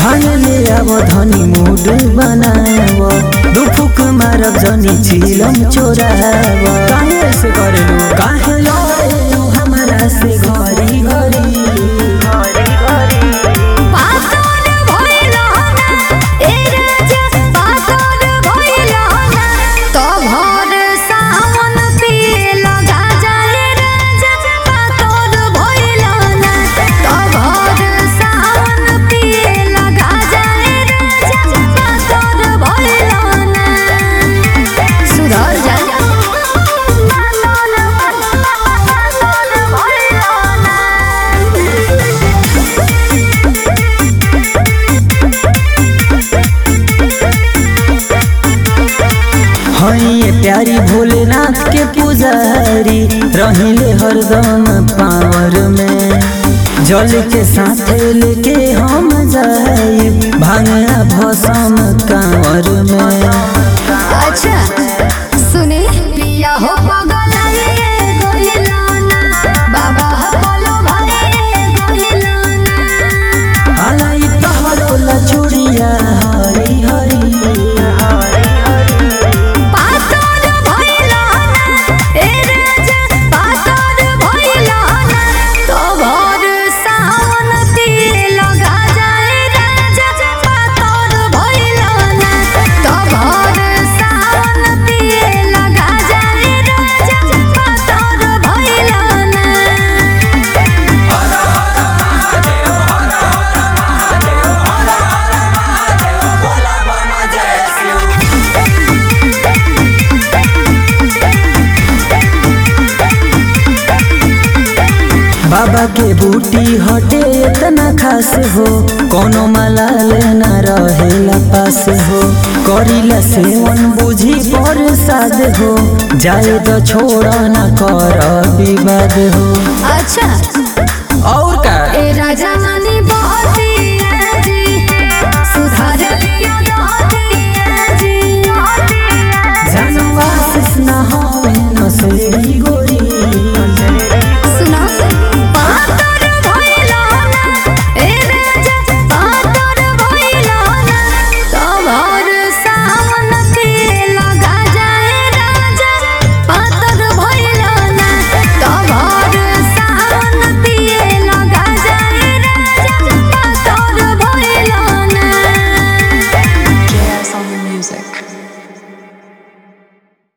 भांग ले आव धनी मूड बनाव दुफुक मारब जनी चिलम चोराव काहे ऐसे करेलू काहे लड़ेलू हमरा से घरी घरी पातन भइल ना ए राजा पातन भइल ना तो भर सावन पिए लगा जाए राजा पातन भइल ना तो भर सावन पिए लगा जाए राजा पातन भइल ना सुधर जा पातन भइल ना हई प्यारी भोलेनाथ के पुजारी रहिले हरदम पावर में जल के साथ लेके हम जाई भांगा भसम कांवर में अच्छा सुने पिया हो पगलाए गोइलाना बाबा बोलो भाई गोइलाना आलाई तहरो लचुड़िया हरी हरी पातन भइलाना ए राजा पातन भइलाना तो भर सावन पिए लगा जाए राजा पातन भइलाना तो भर सावन पिए लगा जाए राजा पातन भइलाना बाबा के बूटी हटे इतना खास हो कोनो माला लेना रहेला पास हो करीला सेवन बुझी पर साद हो जाए तो छोड़ ना कर विवाद हो अच्छा और